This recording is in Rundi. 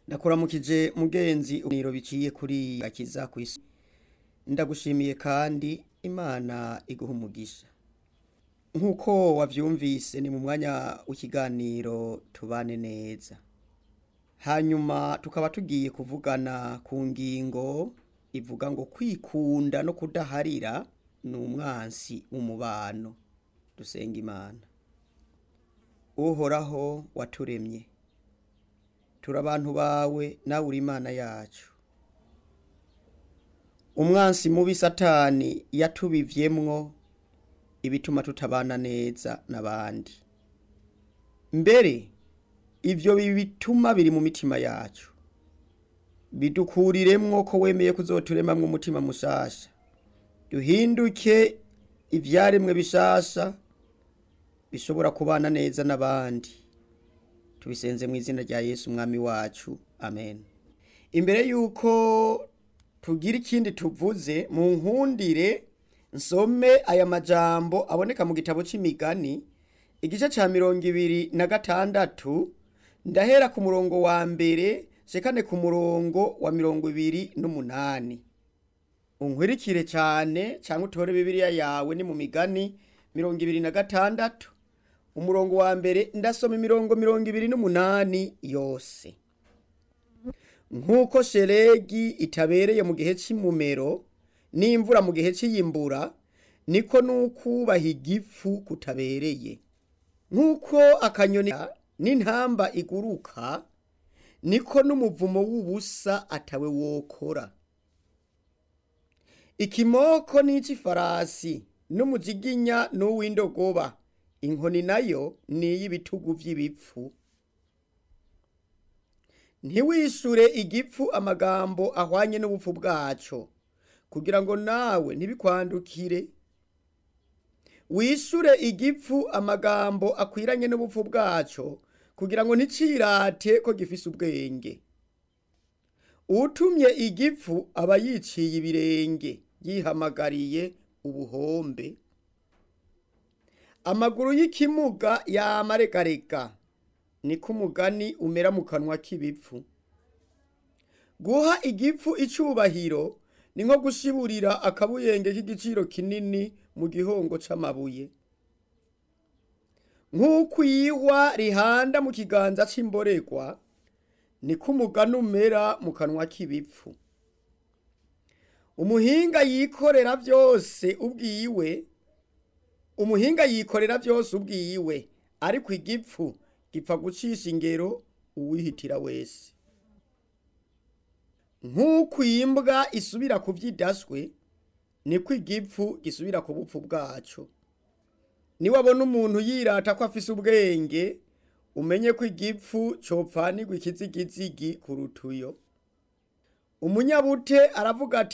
ndakuramukije mugenzi uniro biciye kuri akiza ku isi ndagushimiye kandi imana iguha umugisha nk'uko wavyumvise ni mu mwanya w'ikiganiro tubane neza hanyuma tukaba tugiye kuvugana ku ngingo ivuga ngo kwikunda no kudaharira ni umwansi w'umubano dusenga imana uhoraho waturemye turi abantu bawe nawe uri imana yacu umwansi mubi satani yatubivyemwo ibituma tutabana neza n'abandi mbere ivyo bituma biri mu mitima yacu bidukuriremwo ko wemeye kuzoturemamwo umutima mushasha duhinduke ivyaremwe bishasha bishobora kubana neza n'abandi tubisenze mu izina rya yesu umwami wacu amen imbere yuko tugira ikindi tuvuze mu nkundire nsome aya majambo aboneka mu gitabo c'imigani igice ca mirongo ibiri na gatandatu ndahera ku murongo wa mbere shekane ku murongo wa mirongo ibiri n'umunani unkwirikire cyane cyangwa utore bibiliya yawe ni mu migani mirongo ibiri na gatandatu umurongo wa mbere ndasoma imirongo mirongo ibiri n'umunani yose nk'uko sheregi itabereye mu gihe c'imumero n'imvura mu gihe c'iyimbura niko n'ukubaha igifu kutabereye nk'uko akanyoni n'intamba iguruka niko n'umuvumo w'ubusa atawe wokora ikimoko n'ic'ifarasi n'umujiginya n'uw'indogoba inkoni nayo ni iy'ibitugu vy'ibipfu ntiwishure igipfu amagambo ahwanye n'ubupfu bwaco kugira ngo nawe ntibikwandukire wishure igipfu amagambo akwiranye n'ubupfu bwaco kugira ngo nticirate ko gifise ubwenge utumye igipfu aba yiciye ibirenge yihamagariye ubuhombe amaguru y'ikimuga yamaregarega niko umugani umera mu kanwa k'ibipfu guha igipfu icubahiro ni nko gushiburira akabuyenge k'igiciro kinini mu gihongo c'amabuye nk'uko iyihwa rihanda mu kiganza c'imboregwa niko umugani umera mu kanwa k'ibipfu umuhinga yikorera vyose ubwiwe umuhinga yikorera vyose ubwiwe ariko igipfu gipfa gucisha ingero uwihitira wese nk'uko imbwa isubira ku vyidaswe niko igipfu gisubira ku bupfu bwaco niwabona umuntu yirata ko afise ubwenge umenye ko igipfu copfanirwa ikizigizigi ku rutuyo umunyabute aravuga ati